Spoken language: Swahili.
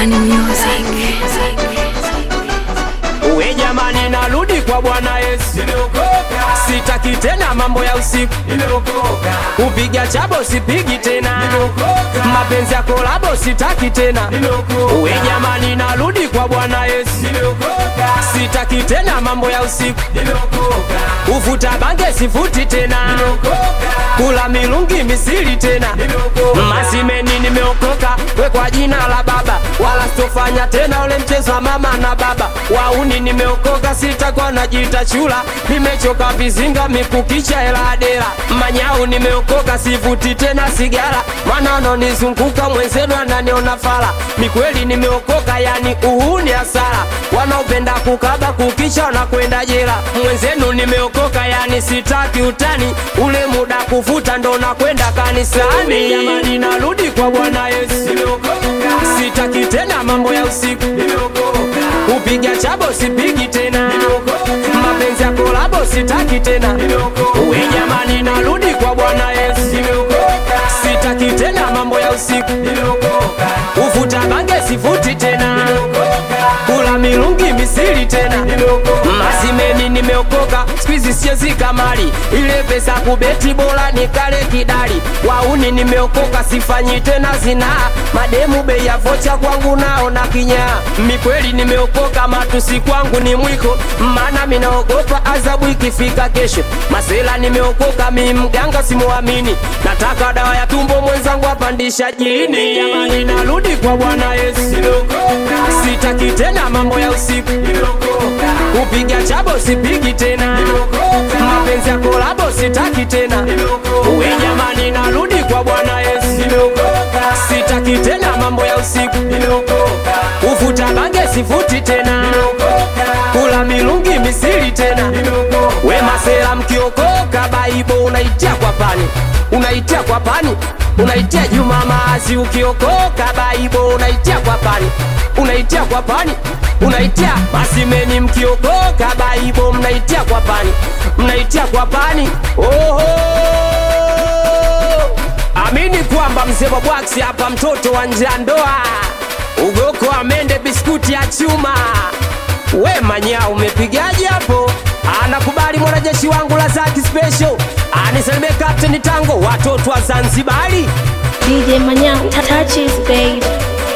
Bani Music. Uwe jamani, narudi kwa Bwana Yesu, sitaki tena mambo ya usiku, kupiga chabo sipigi tena, mapenzi ya kolabo sitaki tena. Uwe jamani, narudi kwa Bwana Yesu, sitaki tena mambo ya usiku, ufuta bange sifuti tena, kula milungi misili tena, masimeni nimeokoka, we kwa jina la Baba, wala sitofanya tena ule mchezo wa mama na baba wauni nimeokoka, sitakuwa najiita chula, nimechoka vizinga mikukicha hela adela manyau, nimeokoka sivuti tena sigara, maana wanaonizunguka mwenzenu ananiona fala. Ni kweli nimeokoka, yani uhuni hasara, wanaopenda kukaba kukicha wanakwenda jela. Mwenzenu nimeokoka, yani sitaki utani, ule muda kuvuta ndo nakwenda kanisani. Jamani, narudi kwa Bwana Yesu, sitaki tena mambo ya usiku kupiga chabo sipigi tena, mapenzi ya kolabo sitaki tena. Uwe jamani, narudi kwa Bwana Yesu, sitaki tena mambo ya usiku, ufuta bange sifuti tena, kula milungi misili tena, masimeni nimeokoka, skwizi siezi kamali, ile pesa kubeti bora nikale kidali, wauni nimeokoka, sifanyi tena zinaa, mademu bei ya vocha kwangu nao na kinyaa, mikweli nimeokoka, matusi kwangu ni mwiko, maana minaogopa adhabu ikifika kesho. Masela nimeokoka, mi mganga simuamini, nataka dawa ya tumbo mwenzangu apandisha jini. Jamani, narudi kwa Bwana Yesu, sitaki tena mambo ya usiku, kupiga chabo sipigi tena, mapenzi ya kolabo sitaki tena. Uwe jamani, narudi kwa Bwana Yesu, sitaki tena mambo ya usiku, ufuta bange sifuti tena, kula milungi misili tena. We masela mkiokoka, baibo unaitia kwa pani, unaitia kwa pani, unaitia Juma Maazi. Ukiokoka baibo unaitia kwa pani, unaitia kwa pani, unaitia masimeni. Mkiokoka baibo mnaitia kwa pani, mnaitia kwa pani. Oho, amini kwamba mzee wa bwaksi hapa, mtoto wa nje ya ndoa, ugoko amende biskuti ya chuma We manya umepigaje hapo? Anakubali mwanajeshi wangu la zaki special, anisalimie Captain Tango, watoto wa Zanzibari. DJ Manyao, touches babe.